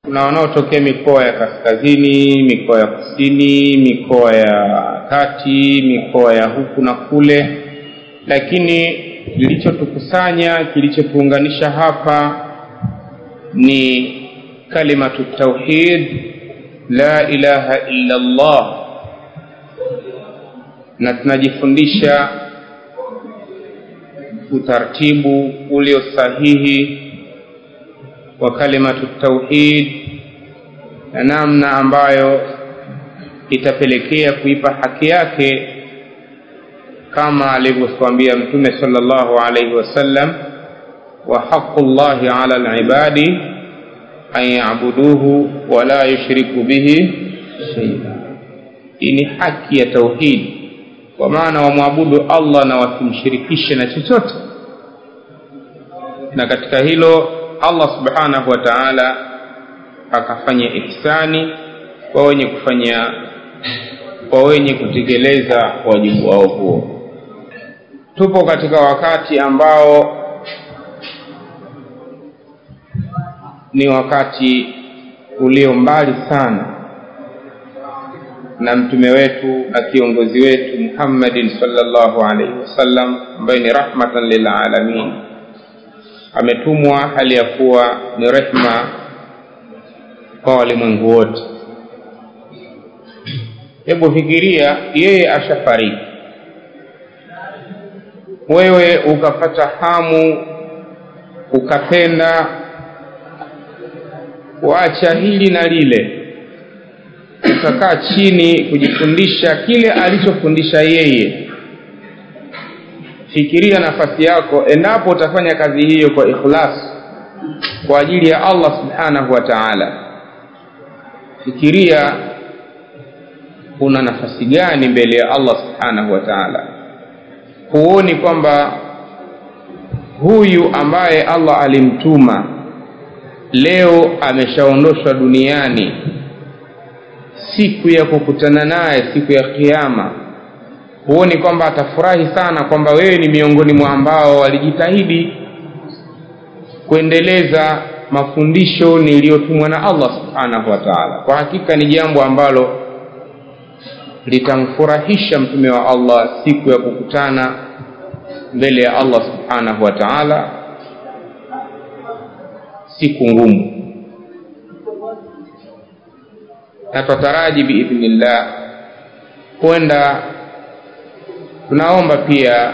kuna wanaotokea mikoa ya kaskazini mikoa ya kusini mikoa ya kati mikoa ya huku na kule lakini kilichotukusanya kilichotuunganisha hapa ni kalimatu tauhid la ilaha illa allah na tunajifundisha utaratibu ulio sahihi wa kalimatu tauhid na namna ambayo itapelekea kuipa haki yake kama alivyotwambia mtume sallallahu alaihi wasallam wa haqu llahi ala libadi an yabuduhu wala yushriku bihi shaia hii ni haki ya tauhidi kwa maana wamwabudu allah na wasimshirikishe na chochote na katika hilo allah subhanahu wa taala akafanya ihsani kwa wenye kufanya kwa wenye kutekeleza wajibu wao huo tupo katika wakati ambao ni wakati ulio mbali sana na mtume wetu na kiongozi wetu muhammadin salllahu alaihi wasallam ambaye ni rahmatan lilalamin ametumwa hali ya kuwa ni rehma kwa walimwengu wote hebu fikiria yeye ashafariki wewe ukapata hamu ukapenda kuacha hili na lile ukakaa chini kujifundisha kile alichofundisha yeye fikiria nafasi yako endapo utafanya kazi hiyo kwa ikhlas kwa ajili ya allah subhanahu wa taala fikiria una nafasi gani mbele ya allah subhanahu wa taala huoni kwamba huyu ambaye allah alimtuma leo ameshaondoshwa duniani siku ya kukutana naye siku ya kiama huoni kwamba atafurahi sana kwamba wewe ni miongoni mwa ambao walijitahidi kuendeleza mafundisho niliyotumwa na allah subhanahu wa taala kwa hakika ni jambo ambalo litamfurahisha mtume wa allah siku ya kukutana mbele ya allah subhanahu wa taala siku ngumu na twataraji biidhnillah kwenda tunaomba pia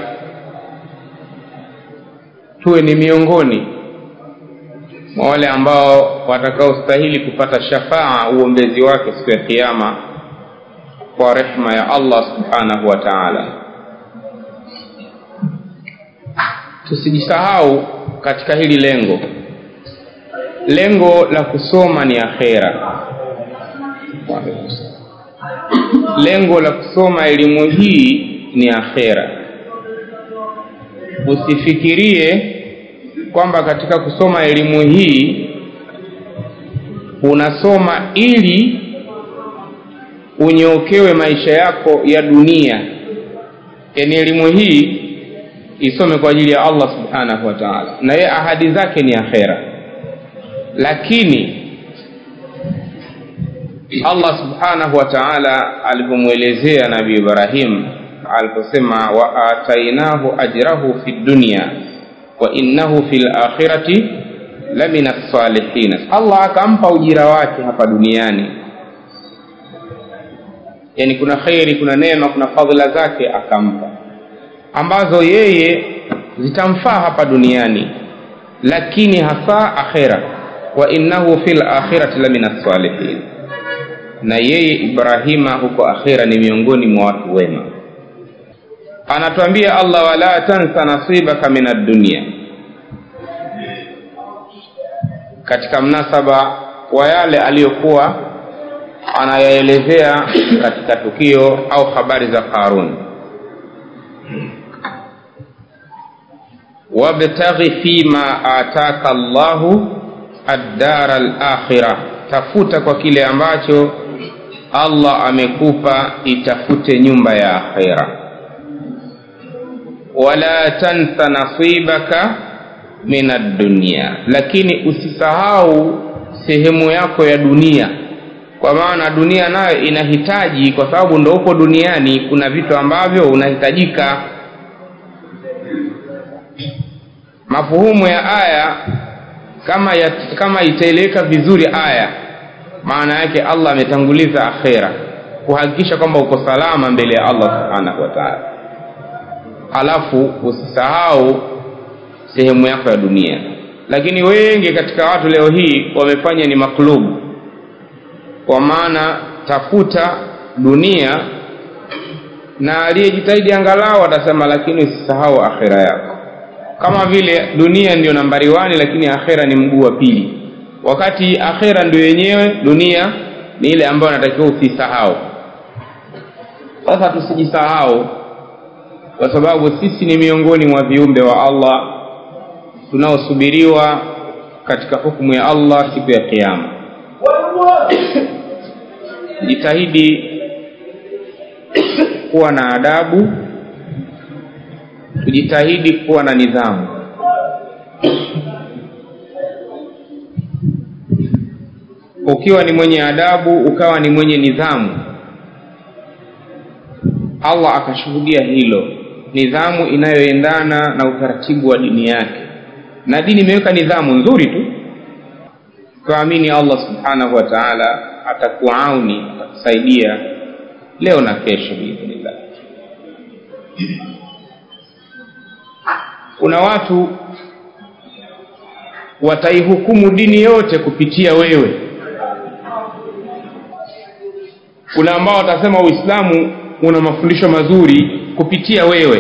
tuwe ni miongoni mwa wale ambao watakaostahili kupata shafaa uombezi wake siku ya kiama kwa rehma ya allah subhanahu wa taala tusijisahau katika hili lengo lengo la kusoma ni akhera lengo la kusoma elimu hii ni akhera usifikirie kwamba katika kusoma elimu hii unasoma ili unyokewe maisha yako ya dunia yaani elimu hii isome kwa ajili ya allah subhanahu wa taala na yeye ahadi zake ni akhera lakini allah subhanahu wa taala alivyomwelezea nabii ibrahim aliposema wa atainahu ajrahu fi dunya wa innahu fi lakhirati lamina lsalihina allah akampa ujira wake hapa duniani yani kuna kheri kuna neema kuna fadhila zake akampa ambazo yeye zitamfaa hapa duniani lakini hasa akhera wa innahu fi lakhirati lamina lsalihin na yeye ibrahima huko akhira ni miongoni mwa watu wema anatuambia allah wala tansa nasibaka min addunia katika mnasaba wa yale aliyokuwa anayaelezea katika tukio au habari za qarun wabtaghi fima ataka llahu addara lakhira tafuta kwa kile ambacho allah amekupa itafute nyumba ya akhira wala tansa nasibaka min addunia lakini usisahau sehemu yako ya dunia kwa maana dunia nayo inahitaji kwa sababu ndo upo duniani kuna vitu ambavyo unahitajika mafuhumu ya aya kama ya, kama itaeleweka vizuri aya maana yake allah ametanguliza akhera kuhakikisha kwamba uko salama mbele ya allah subhanahu wa taala halafu usisahau sehemu yako ya dunia lakini wengi katika watu leo hii wamefanya ni maklubu kwa maana tafuta dunia na aliyejitahidi angalau atasema lakini usisahau akhera yako kama vile dunia ndio nambari wani lakini akhera ni mguu wa pili wakati akhera ndio yenyewe dunia ni ile ambayo natakiwa usisahau sasa tusijisahau kwa sababu sisi ni miongoni mwa viumbe wa allah tunaosubiriwa katika hukumu ya allah siku ya kiama jitahidi kuwa na adabu kujitahidi kuwa na nidhamu ukiwa ni mwenye adabu ukawa ni mwenye nidhamu allah akashuhudia hilo nidhamu inayoendana na utaratibu wa dini yake na dini imeweka nidhamu nzuri tu tuamini allah subhanahu wa taala atakuauni atakusaidia leo na kesho biidhnillah kuna watu wataihukumu dini yote kupitia wewe kuna ambao watasema uislamu una mafundisho mazuri kupitia wewe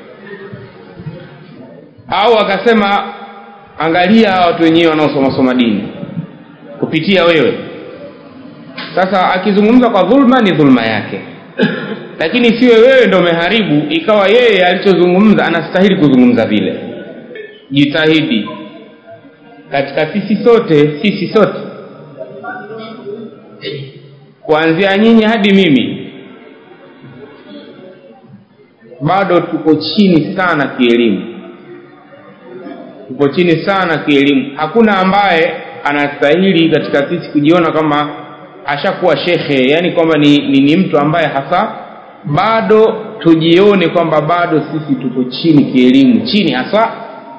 au akasema angalia hawa watu wenyewe wanaosomasoma dini kupitia wewe sasa akizungumza kwa dhulma ni dhulma yake lakini siwe wewe ndo umeharibu ikawa yeye alichozungumza anastahili kuzungumza vile jitahidi katika sisi sote sisi sote kuanzia nyinyi hadi mimi bado tuko chini sana kielimu tuko chini sana kielimu hakuna ambaye anastahili katika sisi kujiona kama ashakuwa shekhe yani kwamba ni, ni, ni mtu ambaye hasa bado tujione kwamba bado sisi tuko chini kielimu chini hasa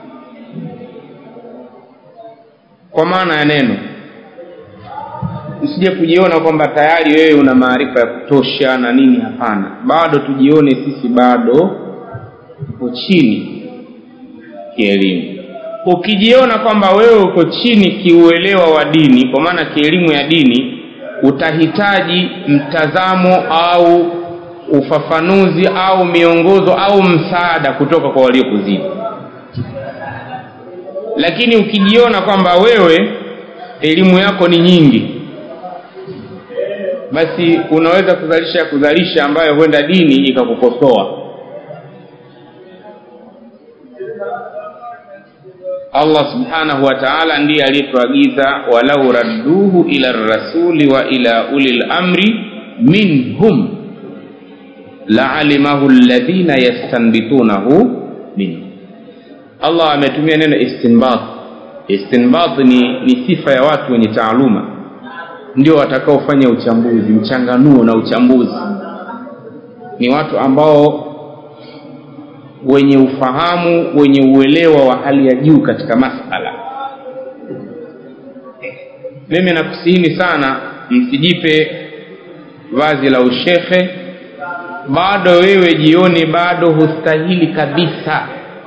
kwa maana ya neno usije kujiona kwamba tayari wewe una maarifa ya kutosha na nini hapana bado tujione sisi bado tuko chini kielimu ukijiona kwamba wewe uko chini kiuelewa wa dini kwa maana kielimu ya dini utahitaji mtazamo au ufafanuzi au miongozo au msaada kutoka kwa waliokuzidi lakini ukijiona kwamba wewe elimu yako ni nyingi basi unaweza kuzalisha kuzalisha ambayo huenda dini ikakukosoa allah subhanahu wa taala ndiye aliyetuagiza walau radduhu ila rasuli wa ila uli lamri minhum laalimahu ladhina yastanbitunahu minhum allah ametumia neno istinbat istinbat ni, ni sifa ya watu wenye taaluma ndio watakaofanya uchambuzi mchanganuo na uchambuzi ni watu ambao wenye ufahamu wenye uelewa wa hali ya juu katika masala mimi nakusihini sana msijipe vazi la ushekhe bado wewe jioni bado hustahili kabisa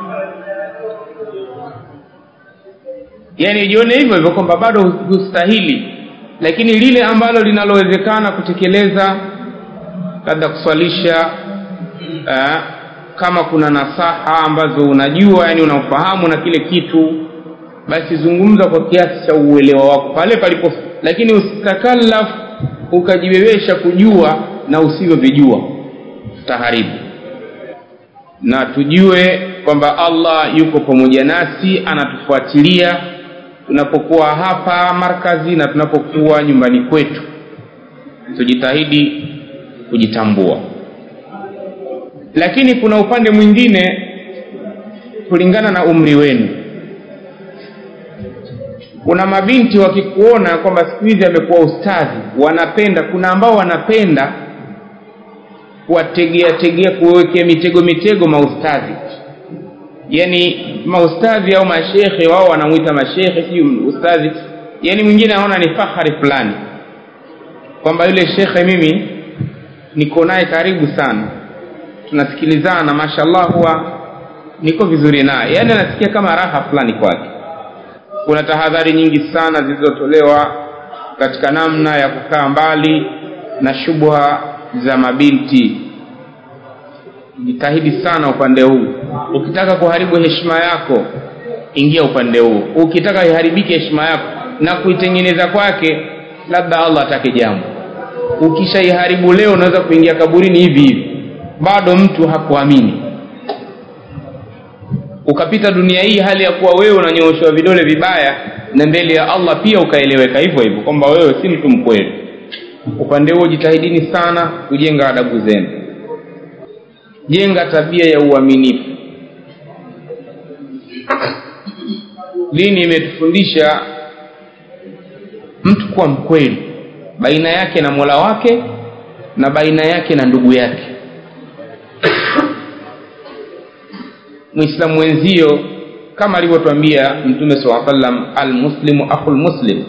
yaani jione hivyo hivyo kwamba bado hustahili lakini lile ambalo linalowezekana kutekeleza labda kuswalisha uh, kama kuna nasaha ambazo unajua yani unafahamu na kile kitu basi zungumza kwa kiasi cha uelewa wako pale palipo lakini usitakallaf ukajibebesha kujua na usivyovijua taharibu na tujue kwamba allah yuko pamoja nasi anatufuatilia tunapokuwa hapa markazi na tunapokuwa nyumbani kwetu tujitahidi kujitambua lakini kuna upande mwingine kulingana na umri wenu kuna mabinti wakikuona kwamba siku hizi amekuwa ustadhi wanapenda kuna ambao wanapenda kuwategea tegea kuwekea mitego mitego maustadhi yani maustadhi au mashekhe wao wanamwita mashekhe siu ustadhi yani mwingine anaona ni fahari fulani kwamba yule shekhe mimi niko naye karibu sana tunasikilizana mashallah huwa niko vizuri naye yaani anasikia kama raha fulani kwake kuna tahadhari nyingi sana zilizotolewa katika namna ya kukaa mbali na shubha za mabinti jitahidi sana upande huu ukitaka kuharibu heshima yako ingia upande huu ukitaka iharibike heshima yako na kuitengeneza kwake labda allah atake jambo ukishaiharibu leo unaweza kuingia kaburini hivi hivi bado mtu hakuamini ukapita dunia hii hali ya kuwa wewe unanyooshwa vidole vibaya na mbele ya allah pia ukaeleweka hivyo hivyo kwamba wewe si mtu mkweli upande huo jitahidini sana kujenga adabu zenu jenga tabia ya uaminifu dini imetufundisha mtu kuwa mkweli baina yake na mola wake na baina yake na ndugu yake mwislamu wenzio kama alivyotwambia mtume saa salam almuslimu akhu lmuslim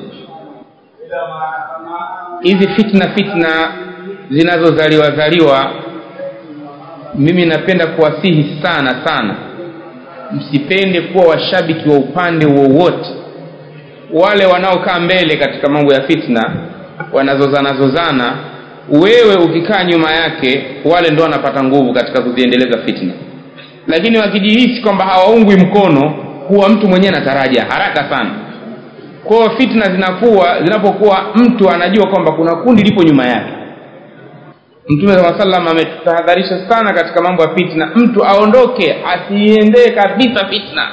hizi fitna fitna zinazozaliwa zaliwa mimi napenda kuwasihi sana sana msipende kuwa washabiki wa upande wowote wale wanaokaa mbele katika mambo ya fitna wanazozana zozana wewe ukikaa nyuma yake wale ndo wanapata nguvu katika kuziendeleza fitna lakini wakijihisi kwamba hawaungwi mkono huwa mtu mwenyewe anataraja haraka sana kwao fitna zinakuwa zinapokuwa mtu anajua kwamba kuna kundi lipo nyuma yake mtume saa salam ametutahadharisha sana katika mambo ya fitna mtu aondoke asiendee kabisa fitna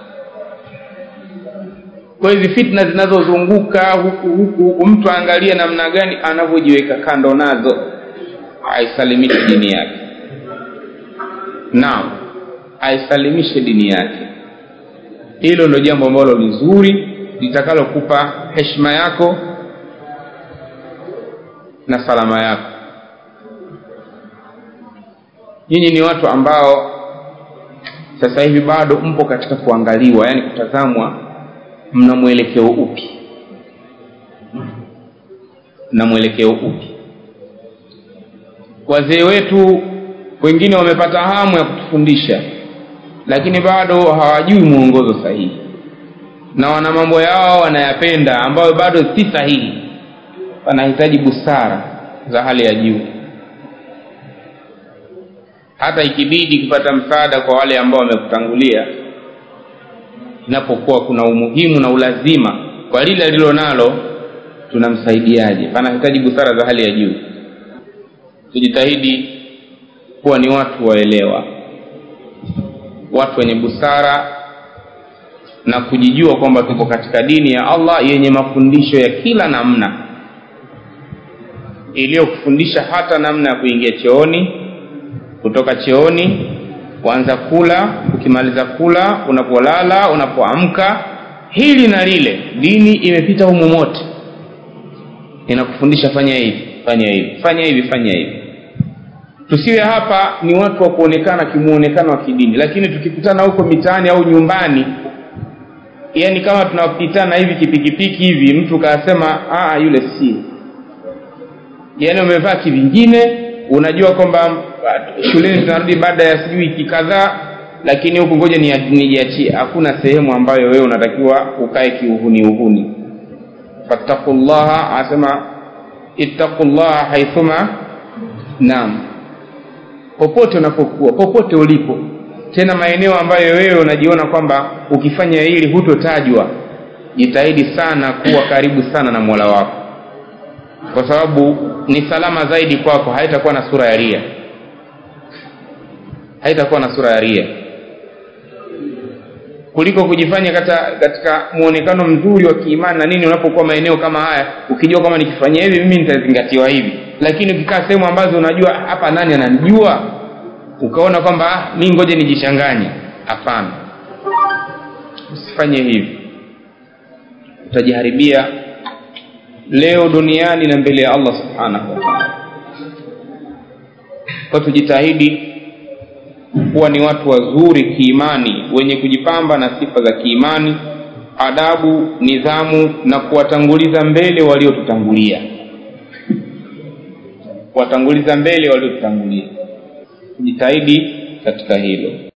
kwa hizi fitna zinazozunguka huku huku huku mtu aangalie namna gani anavyojiweka kando nazo aisalimishe dini yake naam aisalimishe dini yake hilo ndio jambo ambalo ni zuri litakalokupa heshima yako na salama yako nyinyi ni watu ambao sasa hivi bado mpo katika kuangaliwa yaani kutazamwa mna mwelekeo upi mna mwelekeo upi wazee wetu wengine wamepata hamu ya kutufundisha lakini bado hawajui mwongozo sahihi na wana mambo yao wanayapenda ambayo bado si sahihi wanahitaji busara za hali ya juu hata ikibidi kupata msaada kwa wale ambao wamekutangulia inapokuwa kuna umuhimu na ulazima kwa lile alilo nalo tunamsaidiaje panahitaji busara za hali ya juu tujitahidi kuwa ni watu waelewa watu wenye busara na kujijua kwamba tuko katika dini ya allah yenye mafundisho ya kila namna iliyokufundisha hata namna ya kuingia chooni kutoka chooni kuanza kula ukimaliza kula unapolala unapoamka hili na lile dini imepita humu mote inakufundisha fanya hivi fanya hivi fanya hivi fanya hivi tusiwe hapa ni watu wa kuonekana kimuonekano wa kidini lakini tukikutana huko mitaani au nyumbani yani kama tunapitana hivi kipikipiki hivi mtu kaasema yule si yani umevaa kivingine unajua kwamba shuleni tunarudi baada ya sijui wiki kadhaa lakini huku ngoja nijiachie hakuna sehemu ambayo wewe unatakiwa ukae kiuhuni uhuni fattaqullaha asema ittaqullaha haithuma naam popote unapokuwa popote ulipo tena maeneo ambayo wewe unajiona kwamba ukifanya hili hutotajwa jitahidi sana kuwa karibu sana na mola wako kwa sababu ni salama zaidi kwako haitakuwa na sura ya ria haitakuwa na sura ya ria kuliko kujifanya kata, katika muonekano mzuri wa kiimani na nini unapokuwa maeneo kama haya ukijua kwamba nikifanya hivi mimi nitazingatiwa hivi lakini ukikaa sehemu ambazo unajua hapa nani ananijua ukaona kwamba mi ngoje nijishanganye hapana usifanye hivi utajiharibia leo duniani na mbele ya allah subhanahu wa taala kwa tujitahidi kuwa ni watu wazuri kiimani wenye kujipamba na sifa za kiimani adabu nidhamu na kuwatanguliza mbele waliotutangulia kuwatanguliza mbele waliotutangulia tujitahidi katika hilo